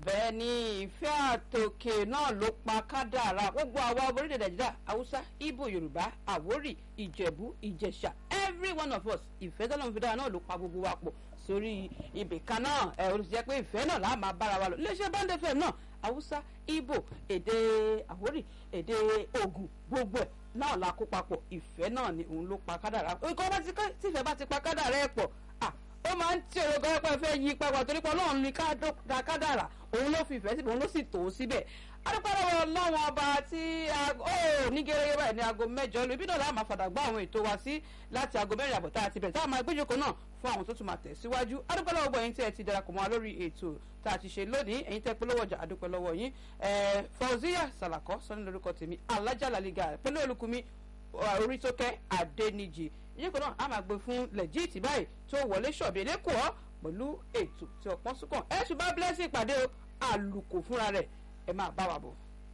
bẹ́ẹ̀ ni ìfẹ́ àtòkè náà ló pa kádàrá gbogbo àwa ọmọ orílẹ̀ nàìjíríà haúsá ibo yorùbá àwórì ìjẹ̀bú ìjẹ̀ṣà every one of us ìfẹ́ tọ́lọ́run fi dára náà ló pa gbogbo wa pọ̀ sórí ibì kan náà ẹ̀ ó ti jẹ́ pé ìfẹ́ náà láà máa bára wa lọ iléeṣẹ́ band fm náà haúsá ibo èdè àwórì èdè ògùn gbogbo ẹ̀ náà la kó papọ̀ ìfẹ́ náà ni òun ló pa kádàrá nǹkan bá ti tífẹ́ bá ti pa kádàrá ẹ̀ pọ̀ ah ó máa ń tí òrò gbọ́dọ̀ fẹ́ yí papọ̀ torí pé ọlọ́run ní kádàrà òun ló fi ìfẹ́ síbẹ̀ òun ló sì tó síbẹ̀ adúpẹ́lọ́wọ́ ọlọ́run ọba tí ó ní gẹ́gẹ́ báyìí ní aago mẹ́jọ lu ibi náà láà máa fàdà gbọ́ àwọn ètò wa sí láti aago mẹ́rin àbọ̀ tá a ti bẹ̀rẹ̀ tá a máa gbéjòkó náà fún àwọn tó tún máa tẹ̀síwájú adúpẹ́lọ́wọ́ gbọ́ ẹ̀yin tí ẹ ti darapọ̀ mọ́ wa lórí ètò tá a ti ṣe lónìí ẹ̀yin tẹ́ polówó ọjà adúpẹ́lọ́wọ́ yín fauziya salakọ sọ́ni lórúkọ tèmi alájàlálígà pẹ̀lú olùkùnmi orí tó kẹ́ adéníjì ìyẹ́kọ̀ọ́ náà a máa gbé fún lẹ́jìtì báyìí tó wọlé ṣọ̀bì elékòó pẹ̀lú ètò tí ọ̀pọ̀ súnkàn ẹ̀ ṣùgbọ́n blessing ìpàdé àlùkò fúnra rẹ̀ ẹ máa bá wa bọ̀.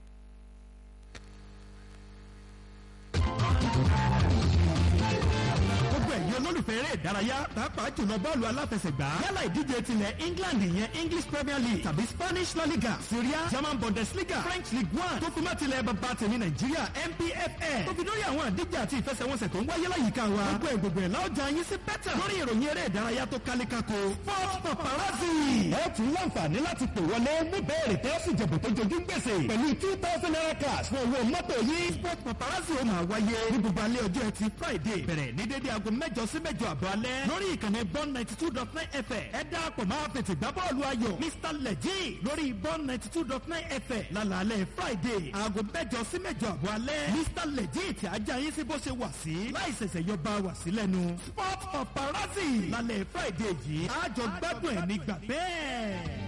gbogbo ẹ̀yin olólùfẹ́ eré ìdárayá pàápàá jùlọ bọ́ọ̀lù aláfẹsẹ̀gbá yálà ìdíje tilẹ̀ england ìyẹn english premier league tàbí spanish la liga syria german bundesliga french league one tó fi má tilẹ̀ bàbá tèmi nàìjíríà npfl tó fi lórí àwọn àdíje àti ìfẹsẹ̀wọnsẹ̀ tó ń wáyé láyìíká wa gbogbo ẹ̀ gbogbo ẹ̀ láọjà yín sí bẹ́tà lórí ìròyìn eré ìdárayá tó kálékáko sport paparazzi. ẹ tún láǹfààní láti pè wọlé ní bẹ́ẹ̀rẹ̀ tẹ́ sì jẹ̀bù tó jojú gbèsè pẹ̀lú two thousand naira cash fún owó mọ́tò yìí. sport paparazzi ó máa wáyé ní gbogbo alẹ́ ọjọ́ ẹtì friday bẹ̀rẹ̀ ní dédé aago mẹ́jọ sí mẹ́jọ àbọ̀ alẹ́ lórí ìkànnì bọ́n ninety two dot nine fm ẹ dáàpọ̀ máa fètè gbá bọ́ọ̀lù ayọ̀ mr lẹ́jì lórí bọ́n ninety two dot nine fm lálàálẹ̀ friday aago mẹ́jọ sí mẹ́jọ àbọ̀ alẹ́ mr lẹ́jì tí ajá yín sí bó ṣe wà sí láì ṣẹ̀ṣẹ̀ yọ bá wà sí lẹ́nu sport paparazzi lálẹ́ friday yìí àjọ gbádùn ẹ̀ nígbà bẹ́ẹ̀.